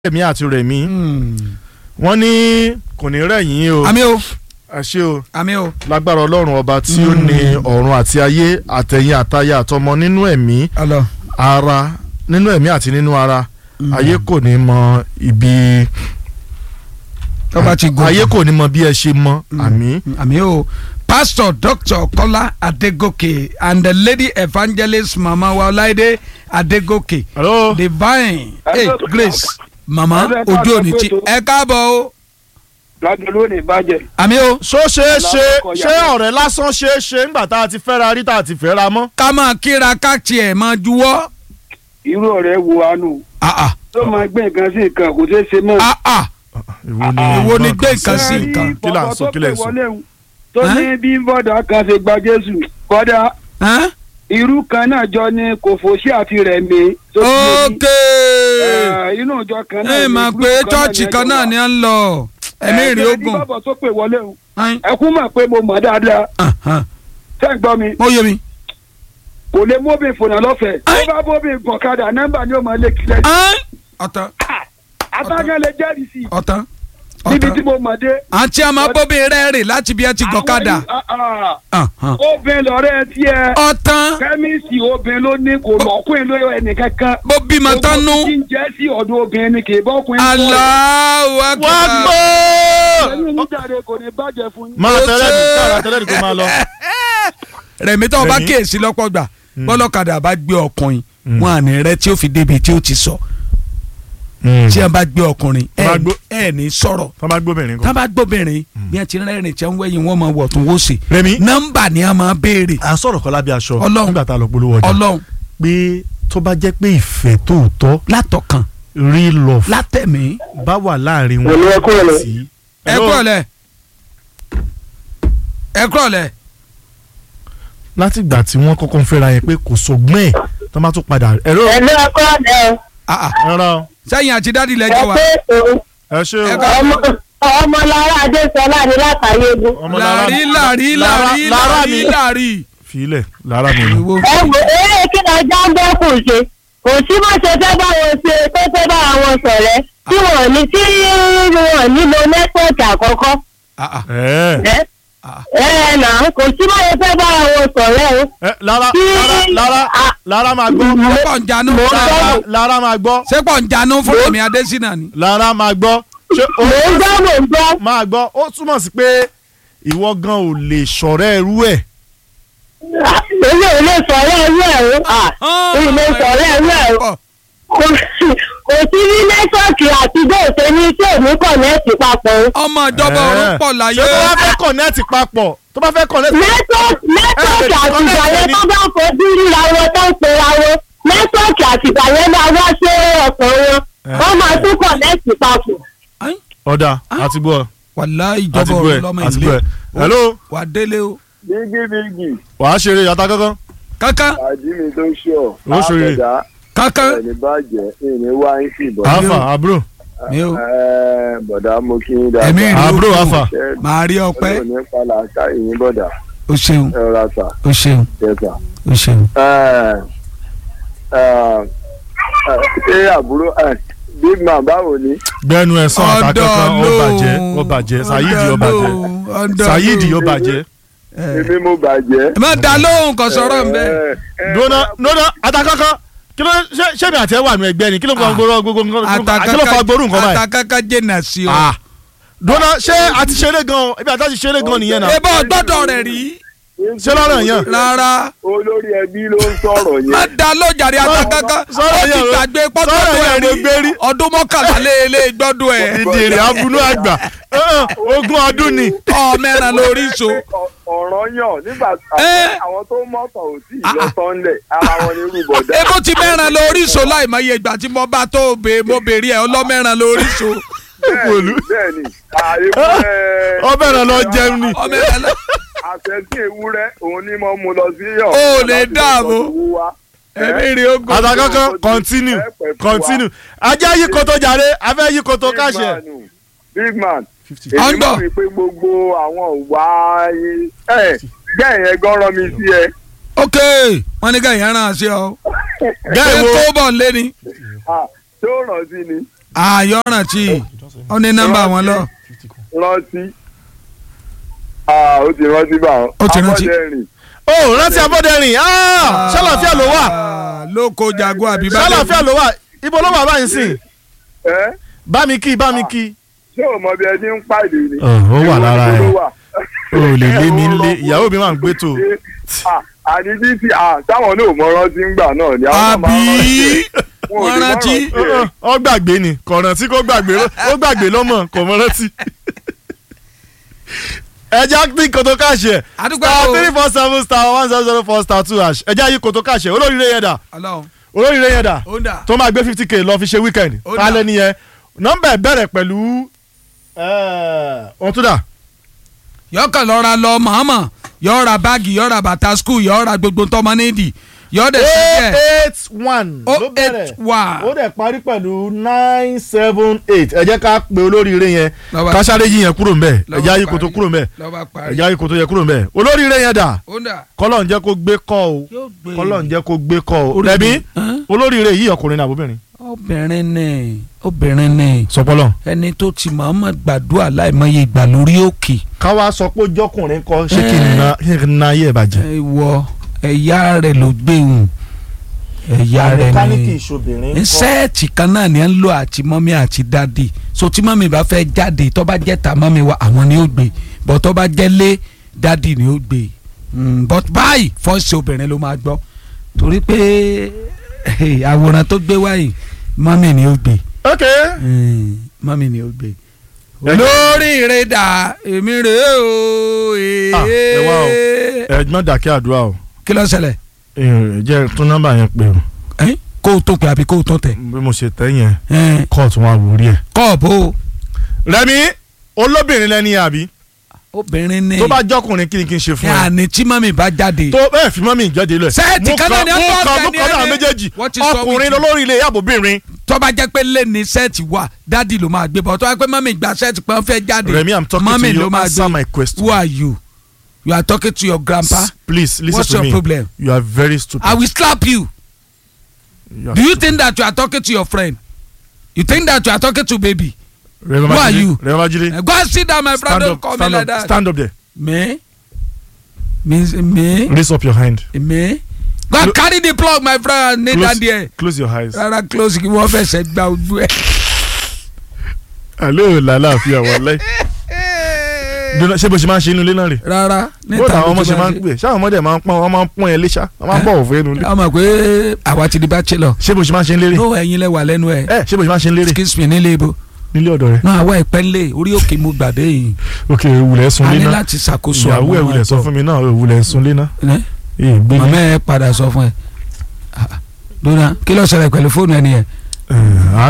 rẹ̀mí àti rẹ̀mí wọ́n ní kò ní rẹ̀yìn o àmì o àṣẹ o àmì o lágbára ọlọ́run ọba tí ó ní ọ̀run àti ayé àtẹ̀yìn àtayà àtọmọ nínú ẹ̀mí ọlọ ara nínú ẹ̀mí àti nínú ara ayé kò ní mọ ibi tọ́ba ti gòkè ayé kò ní mọ bí ẹ ṣe mọ àmì àmì o pastor dr kola adegoke and the lady evangelist mama wa ọláìdé adegoke hello divine hey, Hello. grace mama Ẹ bẹ́ẹ̀ ojú ká òní sọ tí pé tó- ẹ káàbọ̀ o lágbèlú ò ní bàjẹ́. àmì o ṣó ṣeé ṣe Ọlọ́run ṣé ọ̀rẹ́ lásán ṣeé ṣe ńgbà tá a ti fẹ́ra rí tá a ti fẹ́ra mọ́. ká máa kíra ká tiẹ̀ máa juwọ́ irú ọ̀rẹ́ wo àánú ah ah tó máa gbé nǹkan sí nǹkan kò ṣeé ṣe mọ́. ah ah Èwo ni gbé nǹkan sí Ẹ rí nǹkan? kí là ń sọ bọ̀bọ̀ kí lẹ̀ ń tó sọ. pè wọlé hun, tó ní bí bọ́dà kan ṣe gba jésù bọ́dà Ẹ́n? irú kan náà jọ ní kòfòṣì àti rẹ̀mí. tó ti yé ní, ok eh, inú ìjọ kan náà ẹ ní máa gúrúùpù pé kan náà chọ́ọ̀chì ní kan náà ẹjọ́ ni wà. à ń lọ ẹ̀mí Eh, ìrìn ṣé bí ogun bọ́bọ̀ tó pè wọlé hun, Ẹ́n? ẹ kú mọ̀ pé mo mọ̀ dáadáa Ah, ah. tẹ́ ń gbọ́ mi ó yé mi. kò lè móbì fònà lọ́fẹ̀ẹ́ tó Ẹ́n? bá móbì gọ̀kadà nọ́mbà ni ó máa lé kílẹ̀ Ẹ́n? ọ̀tàn àtàkàn lè jẹ́rìí sí i ọ̀tàn níbi tí ọ̀tàn mo mọ̀ dé. àti àmọ́ bóbi rẹ̀ rè láti bí ẹ ti gọ̀kadà Àwọn yìí, ah, Ah, ah. ah, obìnrin lọ́rẹ́ tiẹ̀ ọ̀tàn kẹ́míìsì obìnrin ló ní kò lọ́kùnrin ló ẹnì kankan. bó bímọ tán nú Gbogbo tí ń jẹ́ sí ọ̀dọ̀ obìnrin ni kì í bọ́kùnrin. Allahu wá Akbar. gbọ́. ẹ̀yin níjàre kò ní bàjẹ́ fún yín. máa Ó tẹ́lẹ̀ ní ṣe. káàrà tẹ́lẹ̀ ní kó máa lọ. rẹ̀mí tó o bá Rẹ̀mí. kíyèsí lọ́pọ̀ gbà bọ́lọ́kadà bá gbé ọkùnrin wọn à ní rẹ tí ó fi débi tí ó ti sọ tí wọn bá gbé ọkùnrin Tó bá gbó- ẹ ẹ ní sọ̀rọ̀ tọ́ bá gbóbìnrin tá kan. a bá gbóbìnrin bí wọn ti rẹ́rìn tí wọn wẹ̀yìn wọn máa wọ̀ tún wó sí Rẹ̀mí nọ́mbà ni a máa béèrè à ń sọ̀rọ̀ kọ́ lábẹ́ aṣọ Ọlọ́run. nígbà tá a lọ polówó ọjà ọlọ́run pé tó bá jẹ́ pé ìfẹ́ tòótọ́ látọkàn real love látẹ̀mí bá wà láàrin wọn Pẹ̀lú ẹ kúrò lẹ̀. sí. ẹ kúrọ̀lẹ́ ẹ kúrọ̀lẹ́ láti ìgbà tí wọ́n kọ́kọ́ ń fẹ́ra yẹn pé kò sọgbọ́n ẹ̀ tó má tún padà ẹ̀rọ ẹ̀lú ọkọ ọ̀dẹ Ah, ah. ẹ̀rọ sẹ́yìn àti dádì ẹ lẹ́jọ́ wa pé òun ẹ ṣe Ẹ o ká- ọmọ ọmọlára adésọlá ní látàyégún. ọmọ lára làrí làrí làrí lára làrí mi làrí. filẹ̀ lára mi ni. Ìwọ- ẹ wò eré kí ni ajá ń bẹ́ kù ṣe kò sí bó ṣe fẹ́ bá wọn ṣe tó fẹ́ bá wọn sọ̀rẹ́ tí wọ́n ní tí wọ́n nílò nẹ́tíwọ̀kì àkọ́kọ́. Ah, ah. ẹ ẹ Ah. ẹ nà kò sí bó ṣe fẹ́ bá wọn sọ̀rẹ́ o. ẹ lára Kí- lára lára Ah. lára máa gbọ́ ṣé pọ̀ ń janú Mo- lára lára máa gbọ́ ṣé pọ̀ ń janú fún èmi adésínà ni. lára máa gbọ́ ṣé o mò ń gbọ́ mò ń gbọ́. máa gbọ́ ó túmọ̀ sí pé ìwọ gan ò lè ṣọ̀rẹ́ ẹrú ẹ̀ èmi ò lè sọ̀rọ̀ ẹrú ẹ̀ o. èmi ò lè sọ̀rọ̀ ẹrú ẹ̀ o. kò sí kò sí ní nẹ́tíwọ̀kì àti bóòtẹ́ ní tí òní kọ̀nẹ́ẹ̀tì papọ̀ o. ọmọ ìjọba ọ̀run pọ̀ láyé. ṣé tó bá fẹ́ kọ̀nẹ́ẹ̀tì papọ̀ tó bá fẹ́ kọ̀nẹ́ẹ̀tì nẹ́tíwọ̀kì nẹ́tíwọ̀kì Eh, àtìgbà yẹn ni. tó bá fojú ríra wọn tó ń pera wọn nẹ́tíwọ̀kì àtìgbà yẹn máa wá sí ọ̀sán wọn wọ́n máa tún kọ̀nẹ́ẹ̀tì papọ̀. ọ̀dà àti gbọ́ wàlá àti ìjọba gbọ́ ọ̀run ẹ̀ lọ́mọ àti gbọ́ ilé. ẹ̀ hello wà á délé o. bígí bígí wàá ṣeré yàtá kankan kankan àdí mi tó ṣọ Ó ṣòye. àbẹ̀dá kankan. ẹni bàjẹ́ ìní wá ń sì bọ̀. alfa àbúrò mi ò Ẹ, bọ̀dá mo kí yín dáadáa. Ẹ̀mí ìrìn àbúrò ogun. alfa Ṣé màá rí ọpẹ́ ọlọ́run ní pàlà àṣà ìyín bọ̀dà o ṣeun ẹ rọra sà o ṣeun ẹ sà. o ṣeun. Ẹ, ẹ, ẹ, ṣé àbúrò ẹ, big man báwo ni. gbẹnu ẹ̀sán àtà kankan ó bàjẹ́ ó bàjẹ́ sayidi ó bàjẹ́ sayidi ó bàjẹ́ èmi mo bàjẹ́. ẹ má da lóhùn kan sọ̀rọ̀ ń bẹ́. Ẹ, ẹ, dúnà dúnà àtà kankan kí ló ṣe ṣé mi àti ẹ wà nù ẹgbẹ́ ni kí ló fa Ah. gbóró gbogbo nǹkan kí ló fa gbóró nǹkan báyìí. àtàkàkà jẹ́nà sí o. Ah. dúnà ṣé a ti ṣeré gan ibi àti a ti ṣeré gan nìyẹn náà ẹ bá gbọ́dọ̀ rẹ̀ rí ṣé lọ́rọ̀ yẹn. rárá. olórí ẹbí ló ń sọ̀rọ̀ má yẹn. da lójàre àtàkàkà sọ̀rọ̀ ó ti yẹn o. gbàgbé Sọ̀rọ̀ pọ́tọ́dọ̀ yẹn ẹ̀ mo gbé rí. rí ọdún mọ́kànlá lé lé gbọ́dọ̀ ẹ̀. ìdèrè abunú àgbà Eh, ogún ọdún ni. ọ̀mẹ́ràn lórí so. ọ̀rọ̀ yàn nígbà Ẹ. àwọn tó mọ̀tàn ò tí ì lọ sọ́nlẹ̀ ara wọn ní rúbọ̀dá. ebó ti mẹ́ràn lórí so láì mọ iye ìgbà tí mo bá tó bè mo bèrè ẹ̀ ọlọ́mẹ́ràn lórí so. Pẹ̀lú. bẹ́ẹ̀ni àìwúrẹ́ ó bẹ̀rẹ̀ lọ jẹun ni. ọmẹ́ràn lọ. àtẹ̀sí ewúrẹ́ òun ni mo mú lọ sí yọ̀. Ó lè dáàbò. ẹ̀mí rí ogun. àtà kankan continue continue ajá yí koto jàre afẹ́ yí koto káṣẹ. big man èmi Ọ̀ndọ̀. mọ̀ wípé gbogbo àwọn òwà ẹ̀ jẹ́ ìyẹn gan rán mi sí ẹ. ok wọ́n ní ká ìyẹn ràn án sí ọ. Gẹ́ ṣé wo? tó bọ̀ lé ni. Ah, tó ràn sí ni. àyọ̀ràn tí ó ní nọ́mbà wọn lọ. rántí ah ó ti rántí bá wọn. Ó ti rántí. abọ́dẹ̀rìn ó rántí abọ́dẹ̀rìn ah, ṣàlàfíà ló wà Ah, lóko jago àbí ṣàlàfíà ló wà ibo ló wà báyìí sìn ẹ́ bá mi kí bá mi kí. ṣé o mọ bí ẹ ti ń pàdé ni. Ó, ó wà lára ẹ. Ìwọ ló wà. o lè lé mi lé ìyàwó mi máa ń gbé tó. Ah, àní bí ti ah táwọn náà mọ rántí ń gbà náà ni àwọn náà máa àbí rántí ẹ̀. Wọn ò wọ́n lè má rántí. rántí ẹ̀. ọ gbàgbé ni kò rántí kó gbàgbé ló- ó gbàgbé lọ́mọ kò mọ rántí. ẹja ní kòtò káàṣì ẹ Àdúgbò star o. three four seven star one zero zero four star two hash ẹja yìí kòtò káàṣì ẹ olóríire yẹn dà Ọlọ́run olóríire yẹn dà ó dà tó máa gbé fifty k lọ fi ṣe weekend Ó dà. kálẹ̀ nìyẹn nọ́mbà ẹ̀ bẹ̀rẹ̀ pẹ̀lú ohun tó dà yọkàn lọ́ra lọ mọ̀ọ́mọ̀ yọ ra báàgì yọ ra bàtà skul yọ ra gbogbo tọmọ nídìí yọ dẹ̀ sí díẹ̀ eight one o ló bẹ̀rẹ̀ eight one. ó dẹ̀ parí pẹ̀lú nine seven eight ẹ jẹ́ ká pe olóríire yẹn Lọ́ba- káṣáré yìí yẹn kúrò ńbẹ̀ lọ́ba ẹ̀já yìí parí. kò tó kúrò ńbẹ̀ lọ́ba parí ẹ̀já yìí kò tó yẹ kúrò ńbẹ̀ olóríire yẹn dà ó dà kọ́lọ̀ ń jẹ́ kó gbé kọ́ o yóò gbé kọ́lọ̀ ń jẹ́ kó gbé kọ́ o Orí rẹ̀mí mi. Hàn? olóríire yìí ọkùnrin ní àbóbìnrin obìnrin ni obìnrin ni sọpọlọ. ẹni tó ti mọ̀ọ́mọ̀ gbàdúrà láìmọye ìgbà lórí òkè káwa sọ pé jọkùnrin kọ ṣé kí n na ṣé kí n na ayé ẹ̀ bàjẹ́. ìwọ ẹ̀yà rẹ̀ ló gbé hùn ẹ̀yà rẹ̀ mẹkáníìkì ni ìṣòbìnrin ní sẹ́ẹ̀tì kan náà ni ẹ ń lò àti mọ́mí àti dádì so tí mọ́mí bá fẹ́ jáde tó bá jẹ́ ta mọ́mí wa àwọn ni ó gbé bọ́ tó bá jẹ́ lé dádì ni ó gbé Mm, but báyìí fọ́ọ̀sì obìnrin ló máa gbọ́ torí pé eh, àwòrán tó gbé wáyìí mọ́mí ni ó gbé ok Mm, mọ́mí ni ó gbé lórí ìrẹ́dà èmi rèé o Ah, ẹ wá o. ẹ̀gbọ́n dàkẹ́ àdúrà o kí ló ṣẹlẹ̀ Eh, jẹ́ tún nọ́mbà yẹn pé o Eh, kó o tó pè àbí kó o tó tẹ̀ bí mo ṣe tẹ́ yẹn Eh, kóòtù wọn àwòrí ẹ̀. kọ́ọ̀bù rẹmi olóbìnrin lẹni àbí obìnrin ni tó bá jọkùnrin kí ni kí n ṣe fún ẹ yàní tí mọ́mí bá jáde tó bẹ́ẹ̀ fi mọ́mì ìjáde lẹ̀. Sẹ́ẹ̀tì Mo kan náà ni mo ẹ kàn bọ́ mo ọ̀gá kàn náà ni ẹ. méjèèjì Wọ́n ti sọ ọkùnrin wíjì. lolórí ilé àbòbìnrin. tó bá jẹ́ pé lé ní sẹ́ẹ̀tì wà dádì ló máa gbé bọ̀ tó bá jẹ́ pé mọ́mí gba sẹ́ẹ̀tì pé wọ́n fẹ́ jáde Remi I'm talking mọ́mí to ló you máa answer gbé my question. who are you you are talking to your grandpa S- please listen What's to your me problem? you are very stupid. I will slap you You are do you stupid. think that you are talking to your friend you think that you are talking to baby Remi who are Babajide, you? Remi Babajide, Eh, go and sit down my friend stand don't up call me stand like up that stand up there me means me raise up your hand me go and Clo- carry the plug my friend and kneel down close, there close your eyes. rárá close kí wọ́n fẹsẹ̀ gba ojú ẹ̀. alo làlàáfíà wàlẹ́. Dúnà, ṣé bó ṣe máa ń ṣe inú ilé náà rè. rárá bó làwọn ọmọ ṣe máa ń pè ṣáà ọmọdé máa ń pọ́n wọ́n máa ń pọ́n ẹ léṣá wọ́n máa ń bọ̀wọ̀ fún inú ilé. a mọ̀ pé àwa ti di bachelor ṣé bó ṣe máa ń ṣe ń lérè. no ẹ̀yin lẹ wà lẹ́nu ẹ̀ ẹ ṣé bó ṣe máa ń ṣe ń lérè excuse me nílé ibo nílé ọ̀dọ̀ rẹ. náà àwa ìpẹ́ ńlẹ̀ orí òkè mo gbàdé yìí ok ìwúlẹ̀ sun a lé ní náà láti ṣàkóso ìyàwó ẹ̀ wúlẹ̀ sọ fún mi náà ìwúlẹ̀ sun lé náà. mi. Ee, gbé màmá ẹ padà sọ fún ẹ. Ah, ah. dona kí ló ṣẹlẹ̀ pẹ̀lú fóònù ẹ nìyẹn ẹ